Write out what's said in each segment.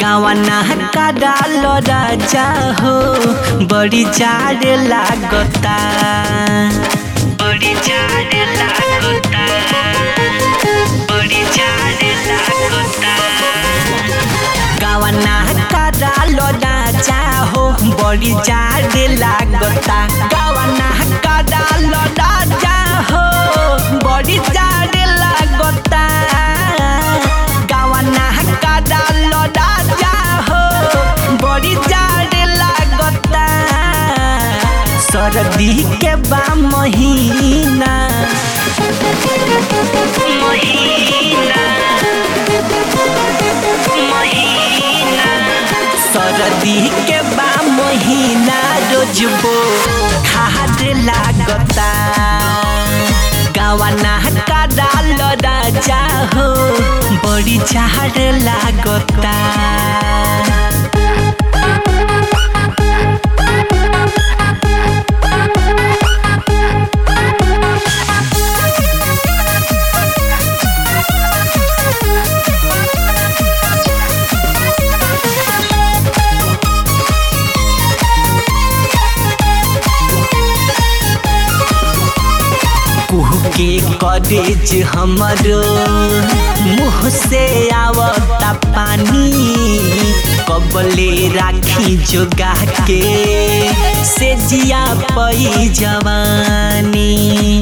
गावना का डाल राजा हो बड़ी जाड़ लागता बड़ी जाड़ लागता बड़ी जाड़ लागता गावना का डाल राजा हो बड़ी जाड़ लागता गावना का डाल राजा हो बड़ी जाड़ लागता गावना का डाल राजा हो बड़ी जाड़ लागता सरदी के बा महीना महीना महीना सरदी के बा महीना रोजबो खाद लागता गावना का डाल राजा हो बड़ी झाड़ लागता कुह के कॉलेज हमरो मुँह से आवता पानी कबले राखी जोगा के से जिया पई जवानी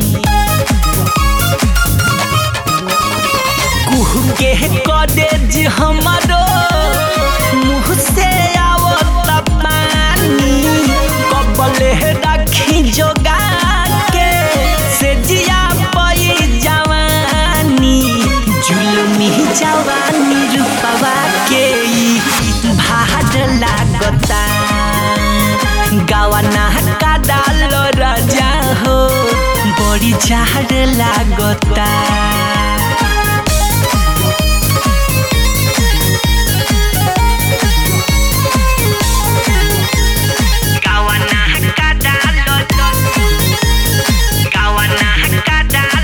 कुह के कॉलेज हमरो मुँह से आवता पानी कबले राखी जोगा के से जिया पई जवानी जुलमी जवानी रूपवा के ई भाड लागता गावना का डाल राजा हो बड़ी झाड़ लागता गावना का डाल गावना का डाल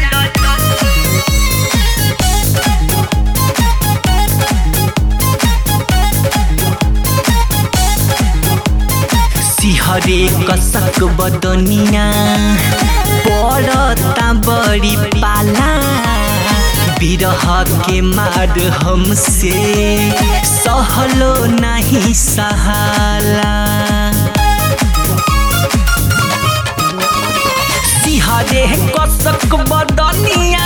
सिहरे कसक बदनिया पड़ता बड़ी पाला बिरह के मार हमसे सहलो नहीं सहाला सिहरे कसक बदनिया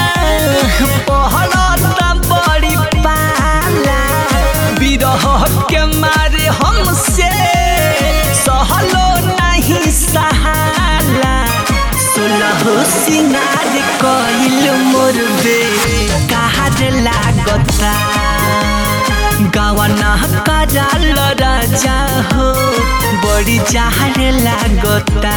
पहलता बड़ी पाला बिरह के मारे हमसे सहलो नहीं सहाला सोलह सिंगार कइल मोर बे काहर लागता गावना का डाल राजा हो बड़ी चाहर लागता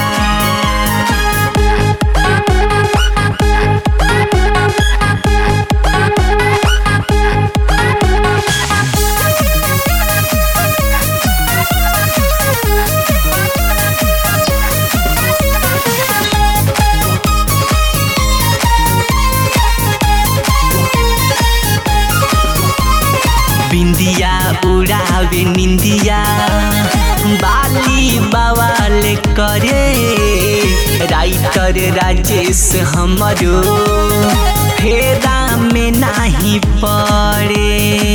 बिंदिया उड़ावे निंदिया बाली बवाल करे राइटर राजेश हमरो फेरा में नाही पड़े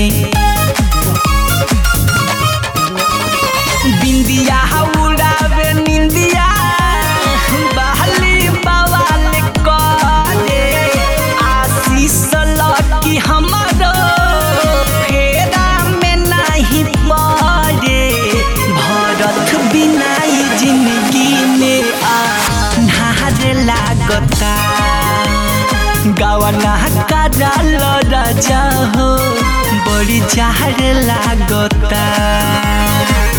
बिंदिया उड़ावे निंदिया बाली बवाल करे आशीष लकी हमरो फेरा में नाही पड़े भरत बिना ई जिंदगी में आन्हार लागता गावना का डाल राजा हो बड़ी झाड़ लागता